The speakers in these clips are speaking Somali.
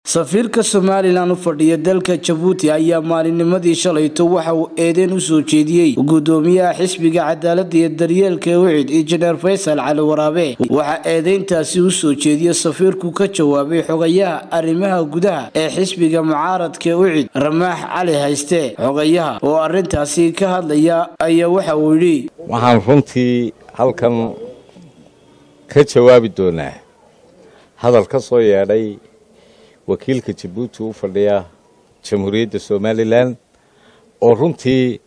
safiirka somalilan u fadhiya dalka jabuuti ayaa maalinnimadii shalayto waxa uu eedeyn u soo jeediyey gudoomiyaha xisbiga cadaalada iyo daryeelka ewicid injineer faysal cali waraabe waxaa eedeyntaasi u soo jeediya safiirku ka jawaabay xogayaha arrimaha gudaha ee xisbiga mucaaradka ewicid ramaax cali hayste xogayaha oo arintaasi ka hadlaya ayaa waxa uu yidhi waxaan runtii halkan ka jawaabi doonaa hadal ka soo yeedhay wakiilka jabuuti u fadhiya jamhuuriyadda somalilan oo runtii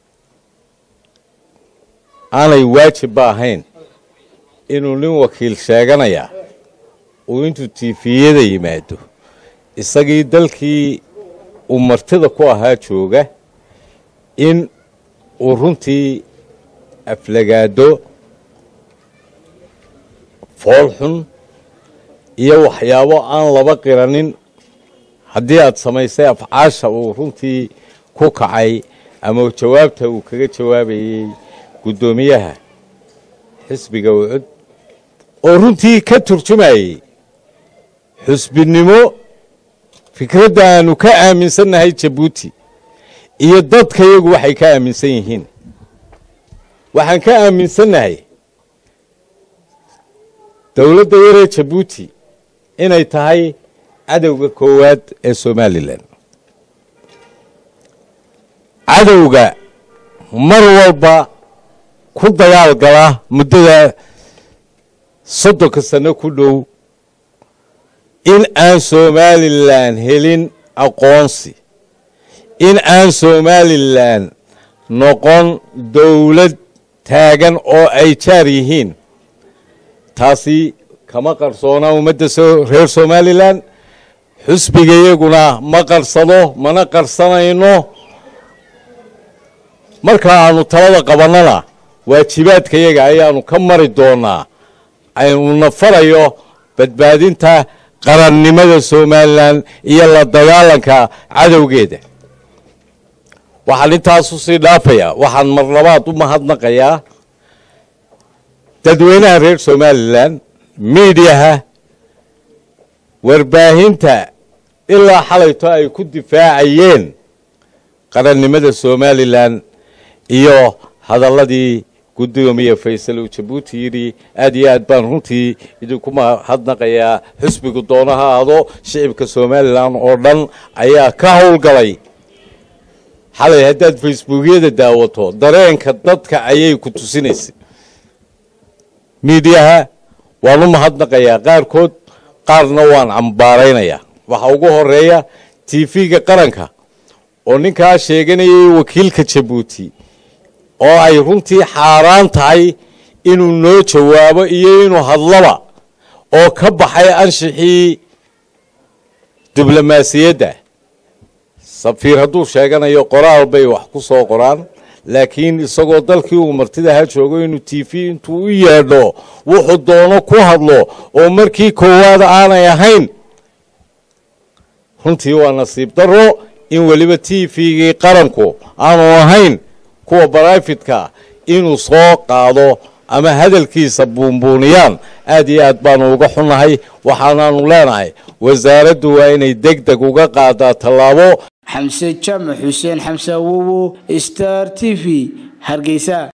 aanay waajibba ahayn inuu nin wakiil sheeganaya uu intuu tiifiyada yimaado isagii dalkii uu martida ku ahaa jooga in uu runtii aflagaado foolxun iyo waxyaabo aan laba qiranin haddii aad samaysay afcaasha uu runtii ku kacay ama jawaabta uu kaga jawaabayey guddoomiyaha xisbiga ucud oo runtii ka turjumayey xusbinimo fikradda aanu ka aaminsannahay jabuuti iyo dadka iyagu waxay ka aaminsan yihiin waxaan ka aaminsannahay dowladda yaree jabuuti inay tahay cadowga koowaad ee somalilan cadowga mar walba ku dagaal gala muddada soddonka sano ku dhow in aan somalilan helin aqoonsi in aan somalilan noqon dowlad taagan oo ay jaar yihiin taasi kama qarsoona ummadda reer somalilan xusbiga iyaguna ma qarsado mana qarsanayno marka aanu talada qabannana waajibaadka yaga ayaanu ka mari doonaa aynuna farayo badbaadinta qarannimada somalilan iyo la dagaalanka cadowgeeda waxaan intaasu sii dhaafayaa waxaan mar labaad u mahadnaqayaa dadweynaha reer somalilan miidiyaha warbaahinta ilaa xalayto ay ku difaacayeen qarannimada somalilan iyo hadalladii guddoomiye faysal uu jabuuti yidhi aad iyo aad baan runtii idinku mahadnaqayaa xusbigu doonaha ahdo shicibka somalilan oo dhan ayaa ka howlgalay xalay haddaad facebookyada daawato dareenka dadka ayay ku tusinaysay miidiyaha waan u mahadnaqayaa qaarkood qaarna waan cambaaraynayaa waxaa ugu horeeya tv-ga qaranka oo ninkaa sheeganayay wakiilka jabuuti oo ay runtii xaaraan tahay inuu noo jawaabo iyo inuu hadlaba oo ka baxay anshixii diblomaasiyadda safiir hadduu sheeganayo qoraal bay wax ku soo qoraan laakiin isagoo dalkii uu martidaha joogo inuu t v intuu u yeedho wuxuu doono ku hadlo oo markii koowaad aanay ahayn runtii waa nasiib darro in weliba t v-gii qaranku aanu ahayn kuwa barafidka inuu soo qaado ama hadalkiisa buunbuuniyaan aad iyo aad baanu uga xunnahay waxaanaanu leenahay wasaaraddu waa inay deg deg uga qaadaa tallaabo xamse jaamac xuseen xamse awowo star t v hargeysa